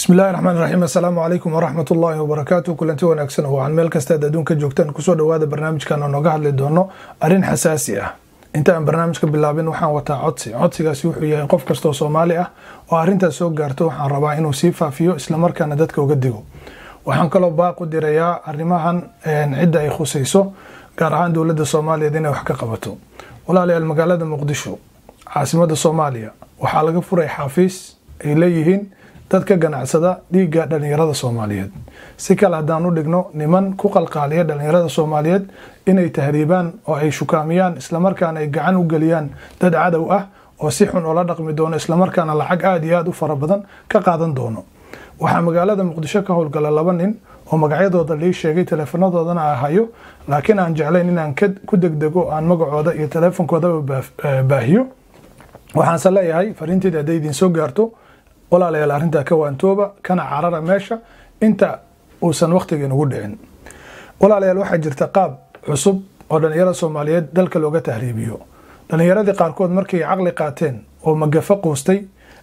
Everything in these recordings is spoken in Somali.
bismi illahi raxmaan raxiim assalaamu calaykum waraxmat ullaahi wabarakaatu kulanti wanaagsan oo aan meel kastaad adduunka joogtaan kusoo dhowaada barnaamijkan oo nooga hadli doono arrin xasaasi ah inta aan barnaamijka bilaabin waxaan wataa codsi codsigaasi wuxuu yahay qof kastoo soomaali ah oo arrintaas soo gaarto waxaan rabaa inuu sii faafiyo islamarkaana dadka uga digo waxaan kaloo baaq u dirayaa arrimahan cidda ay khusayso gaar ahaan dowladda soomaaliyeed inay wax ka qabato walaalayaal magaalada muqdisho caasimada soomaaliya waxaa laga furay xaafiis ay leeyihiin dad ka ganacsada dhiigga dhallinyarada soomaaliyeed si kale haddaan u dhigno niman ku qalqaaliya dhallinyarada soomaaliyeed inay tahriibaan oo ay shukaamiyaan islamarkaana ay gacan u geliyaan dad cadow ah oo si xun oola dhaqmi doono islamarkaana lacag aada iyo aada u fara badan ka qaadan doono waxaa magaalada muqdisho ka howlgala laba nin oo magacyadooda lii sheegay teleefanadoodana a hayo laakiin aan jeclayn inaan ku degdego aan magacooda iyo teleefonkoodaba baahiyo waxaanse leeyahay fariinteed hadday idin soo gaarto walaalayaal arrintaa ka waantooba kana carara meesha inta uusan wakhtigeen ugu dhicin walaalayaal waxaa jirta qaab cusub oo dhallinyarada soomaaliyeed dalka looga tahriibiyo dhallinyaradii qaarkood markay caqli qaateen oo magafo quustay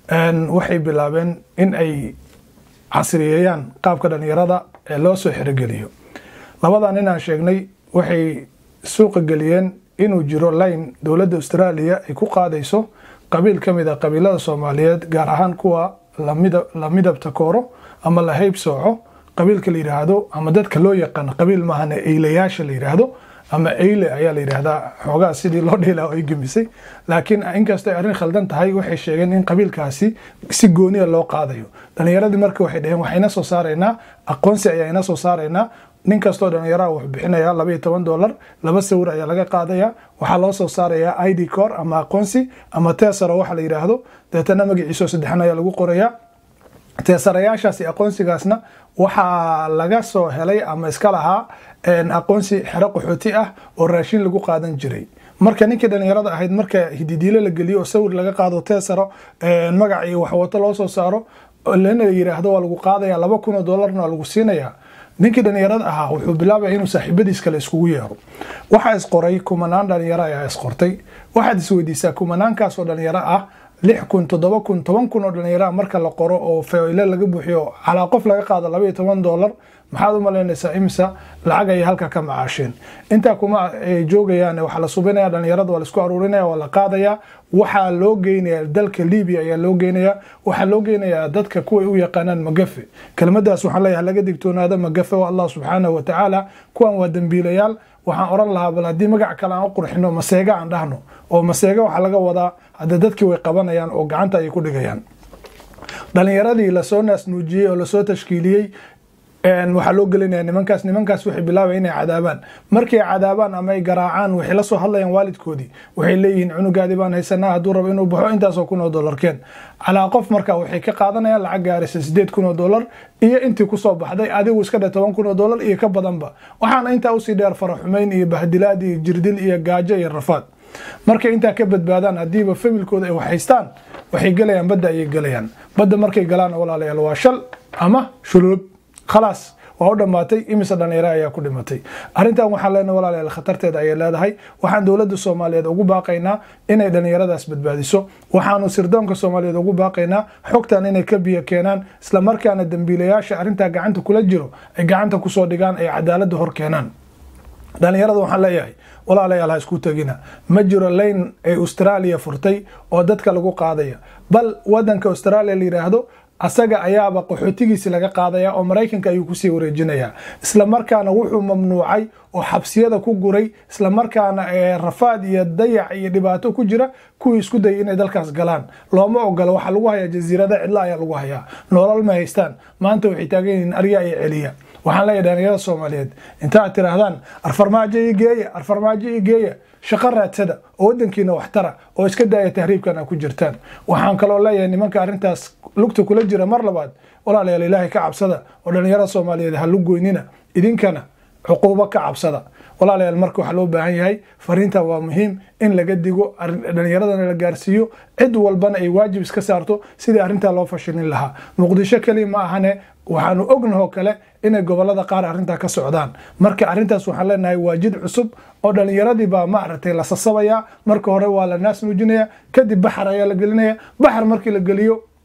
waxay bilaabeen in ay casriyeeyaan qaabka dhallinyarada ee loo soo xerogeliyo labadan inaan sheegnay waxay suuqa geliyeen inuu jiro line dowladda austraaliya ay ku qaadayso qabiil ka mid a qabiilada soomaaliyeed gaar ahaan kuwa la midabta kooro ama la hayb sooco qabiilka la yidhaahdo ama dadka loo yaqaan qabiil maahane eylayaasha la yidhaahdo ama eyle ayaa la yidhaahdaa xoogaa sidii loo dhiilaa ay gemisay laakiin inkastoo ay arrin khaldan tahay waxay sheegeen in qabiilkaasi si gooniya loo qaadayo dhallinyaradii marka waxay dhaheen waxayna soo saaraynaa aqoonsi ayaa ina soo saaraynaa nin kastoo dhallinyaraha wuxuu bixinayaa laba iyo toban dollar laba sawir ayaa laga qaadaya waxaa loo soo saarayaa id cor ama aqoonsi ama tesaro waxa la yidhaahdo deetana magaciisoo saddexan ayaa lagu qorayaa teesarayaashaasi aqoonsigaasna waxaa laga soo helay ama iska lahaa aqoonsi xero qaxooti ah oo raashin lagu qaadan jiray marka ninkii dhallinyarada ahayd marka hididiilo la geliyo oo sawir laga qaado teesaro magac iyo waxwato loo soo saaro lana yiraahdo waa lagu qaadaya laba kun oo dollarna waa lagu siinaya ninkii dhallinyarada ahaa wuxuu bilaabaya inuu saaxiibadiis kale iskugu yeero waxaa isqoray kumanaan dhalinyaro ayaa isqortay waxaad isweydiisaa kumanaankaasoo dhalinyaro ah lix kun toddoba kun toban kun oo dhallinyaraha marka la qoro oo fayle laga buuxiyo calaa qof laga qaado laba iyo toban dollar maxaad u malaynaysaa imisa lacag ayay halka ka macaasheen intaa kuma ay joogayaan waxaa la subinaya dhallinyarada waa laisku aruurinaya waa la qaadaya waxaa loo geynaya dalka libiya ayaa loo geynaya waxaa loo geynayaa dadka kuway u yaqaanaan magafe kelmadaas waxaan leeyahay laga digtoonaada magafe oo allah subxaanahu watacaala kuwan waa dembiilayaal waxaan oran lahaa bal haddii magac kale aan u qurxino maseega aan dhahno oo maseega waxaa laga wadaa hadda dadkii way qabanayaan oo gacanta ayay ku dhigayaan dhalinyaradii lasoo naasnuujiyey oo lasoo tashkiiliyey waxaa loo gelinaya nimankaas nimankaas waxay bilaabaya inay cadaabaan markay cadaabaan ama ay garaacaan waxay la soo hadlayaan waalidkoodii waxay leeyihiin cunugaadii baan haysanaa hadduu rabo inuu baxo intaasoo kun oo dollarkeen calaa qof marka waxay ka qaadanayaan lacag gaaraysa sideed kun oo dollar iyo intii kusoo baxday adigu iska dhe toban kun oo dollar iyo ka badanba waxaana intaa usii dheer faraxumayn iyo bahdilaad iyo jirdil iyo gaajo iyo rafaad markay intaa ka badbaadaan haddiiba familkooda ay wax haystaan waxay gelayaan badda ayay gelayaan badda markay galaan walaalayaal waa shal ama shulub khalaas waa u dhammaatay imise dhallinyaro ayaa ku dhimatay arrintan waxaan leenahay walaalayaal khatarteeda ayay leedahay waxaan dowladda soomaaliyeed ugu baaqaynaa inay dhallinyaradaas badbaadiso waxaanu sirdoonka soomaaliyeed ugu baaqaynaa xogtan inay ka biyo keenaan islamarkaana dembiilayaasha arrintaa gacanta kula jiro ay gacanta kusoo dhigaan ay cadaaladda hor keenaan dhallinyarada waxaan leeyahay walaalayaal ha isku tegina ma jiro layn ay austraaliya furtay oo dadka lagu qaadaya bal wadanka austraaliya la yidhaahdo asaga ayaaba qaxootigiisi laga qaadaya oo maraykanka ayuu kusii wareejinaya islamarkaana wuxuu mamnuucay oo xabsiyada ku guray islamarkaana rafaad iyo dayac iyo dhibaato ku jira kuwii isku dayay inay dalkaas galaan looma ogola waxaa lagu hayaa jasiirada cidla ayaa lagu hayaa nolol ma haystaan maanta waxay taagan yihiin arya iyo celiya waxaan leeyahay dhalinyarada soomaaliyeed intaad tiraahdaan arfarmaajo io geeya arfarmaajo io geeya shaqo raadsada oo wadankiina waxtara oo iska daaya tahriibkan a ku jirtaan waxaan kaloo leeyahay nimanka arrintaas lugta kula jira mar labaad walaalayaal ilaahay ka cabsada oo dhallinyarada soomaaliyeed ha lugoynina idinkana cuquubo ka cabsada walaalayaal marka waxaa loo baahan yahay fariinta waa muhiim in laga digo dhallinyaradana la gaarsiiyo cid walbana ay waajib iska saarto sidii arrintaa loo fashilin lahaa muqdisho keli ma ahane waxaanu ognahoo kale inay gobolada qaar arrintaa ka socdaan marka arrintaas waxaan leenahay waa jid cusub oo dhallinyaradii baa maaragtay la sasabaya marka hore waa la naas nuujinaya kadib baxar ayaa la gelinaya baxar markii la geliyo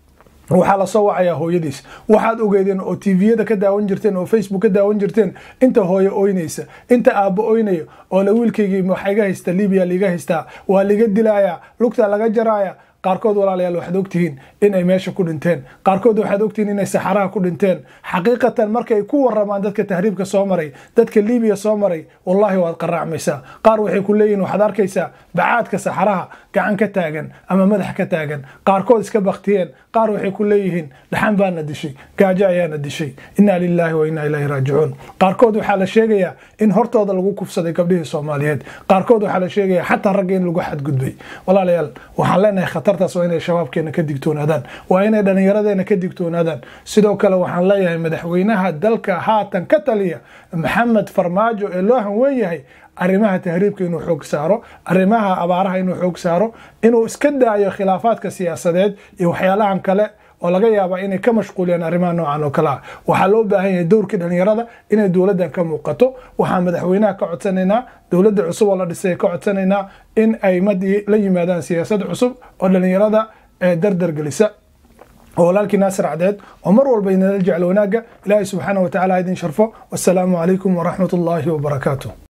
waxaa lasoo wacayaa hooyadiis waxaad ogeedeen oo tviyada ka daawan jirteen oo facebook ka daawan jirteen inta hooyo oynaysa inta aabbo oynayo oo la wiilkaygii waxaa iga haysta libiya liiga haystaa waa liga dilaaya lugta laga jaraaya qaarkood walaalayaal waxaad ogtihiin in ay meesha ku dhinteen qaarkood waxaad ogtihiin inay saxaraha ku dhinteen xaqiiqatan markay ku waramaan dadka tahriibka soo maray dadka libiya soo maray wallaahi waad qaraacmaysaa qaar waxay ku leeyihin waxaad arkaysaa bacaadka saxaraha gacan ka taagan ama madax ka taagan qaarkood iska baktiyeen qaar waxay ku leeyihiin dhaxan baana dishay gaajo ayaana dishay inaa lilaahi wa inaa ilaahi raajicuun qaarkood waxaa la sheegayaa in hortooda lagu kufsaday gabdhihii soomaaliyeed qaarkood waxaa la sheegayaa xataa ragga in lagu xadgudbay walaalayaal waxaan leenahay khatartaas waa inay shabaabkeena ka digtoonaadaan waa inay dhallinyaradeena ka digtoonaadaan sidoo kale waxaan leeyahay madaxweynaha dalka haatan ka taliya maxamed farmaajo ee loo hanwen yahay arrimaha tahriibka inuu xoog saaro arrimaha abaaraha inuu xoog saaro inuu iska daayo khilaafaadka siyaasadeed iyo waxyaalahan kale oo laga yaaba inay ka mashquuliyaan arrimaha noocan oo kale ah waxaa loo baahan yahay dowrkii dhallinyarada inay dowladdan ka muuqato waxaan madaxweynaha ka codsanaynaa dowladda cusub oo la dhisay ka codsanaynaa in ay madii la yimaadaan siyaasad cusub oo dhallinyarada dardar gelisa oo walaalkii naasir cadeed oo mar walba inala jecel wanaagga ilaahay subxaana wa tacala ha idin sharfo wassalaamu calaykum waraxmat ullaahi wabarakaatu